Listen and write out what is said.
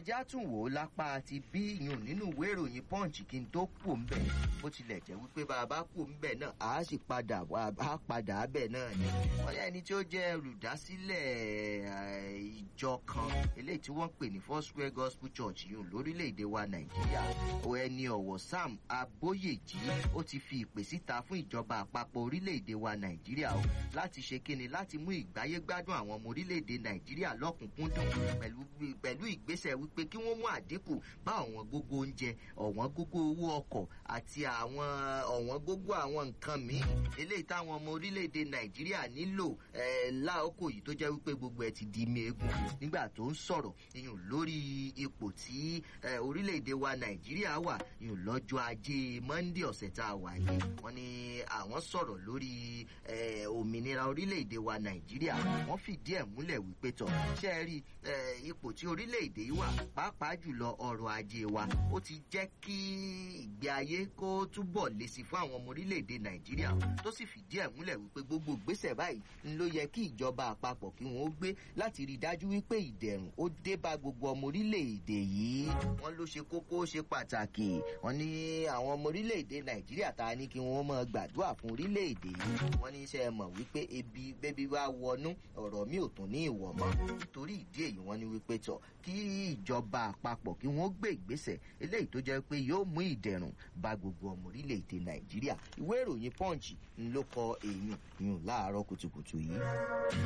ẹjá tún wò ó lápá ti bí ìyún nínú ìwé ìròyìn punch kí n tó kù ń bẹ̀ bó tilẹ̀ jẹ́ wípé bàbá kù ń bẹ̀ náà á sì padà á padà bẹ̀ náà ni wọ́n yẹ ẹni tí ó jẹ́ olùdásílẹ̀ ìjọ kan eléyìí tí wọ́n pè ní foursquare gospel church yìí lórílẹ̀‐èdè wa nàìjíríà ẹni ọ̀wọ̀ sam abóyèjì ó ti fi ìpè síta fún ìjọba àpapọ̀ orílẹ̀‐èdè wa nàìjíríà o láti ṣe kíni láti mú ìgbáyé gbádùn àwọn ọmọ orílẹ̀‐èdè nàìjíríà lọ́kùnkúndùn pẹ̀lú ìgbésẹ̀ wípé kí wọ́n mú àdínkù bá ọ̀wọ́n gógó oúnjẹ ọ̀wọ́n gógó owó ọkọ̀ àti àwọn ọ̀wọ́n gógó àwọn nǹkan míì eléyìí táwọn ọmọ orílẹ̀‐èdè nàìjíríà nílò láòkò yìí tó jẹ́ wípé gbogbo ẹ̀ ti di meegun nígbà tó ń sọ̀rọ̀ iyùn lórí ipò tí orílẹ̀‐èdè wa nàìjíríà wà iyùn lọ́jọ́ ajé monde ọ̀sẹ̀ tá a wà yìí wọ́n ní àwọn sọ̀rọ̀ lórí òmìnira orílẹ̀‐èdè wa nàìjíríà wọ́n fìdí ẹ̀ múlẹ̀ wípé tọ̀ ṣe é rí ipò tí orílẹ̀‐èdè yìí wà pàápàá jùlọ ọrọ̀ ajé wa ó ti jẹ́ kí ìgbé ayé kó túbọ̀ lé sí fún àwọn ọmọ orílẹ̀‐èdè nàìjíríà tó sì fìdí ẹ̀ múlẹ̀ wípé gbogbo ìgbésẹ̀ báyìí ń ló yẹ kí ìjọba àpapọ̀ kí wọ́n ó gbé láti rí i dájú wípé ìdẹ̀rùn ó dé bá gbogbo ọmọ orílẹ̀‐èdè yìí wọ́n ló ṣe kókó ó ṣe pàtàkì wọ́n ní àwọn ọmọ orílẹ̀‐èdè nàìjíríà ta ni kí wọ́n mọ gbàdúrà fún orílẹ̀‐èdè yìí wọ́n ní iṣẹ́ mọ̀ wípé ebi bébí wá wọnú ọ̀rọ̀ mi ò tún ní ìwọ̀ mọ́ nítorí ìdí èyí wọ́n ní wípé tọ̀ kí ìjọba àpapọ̀ kí wọ́n gbé ìgbésẹ̀ eléyìí tó jẹ́ pé yóò mú ìdẹ̀rùn bá gbogbo ọmọ orílẹ̀‐èdè nàìjíríà ìwé ìròyìn punch ń ló kọ èèyàn yùn láàárọ̀ kùtùkùtù yìí.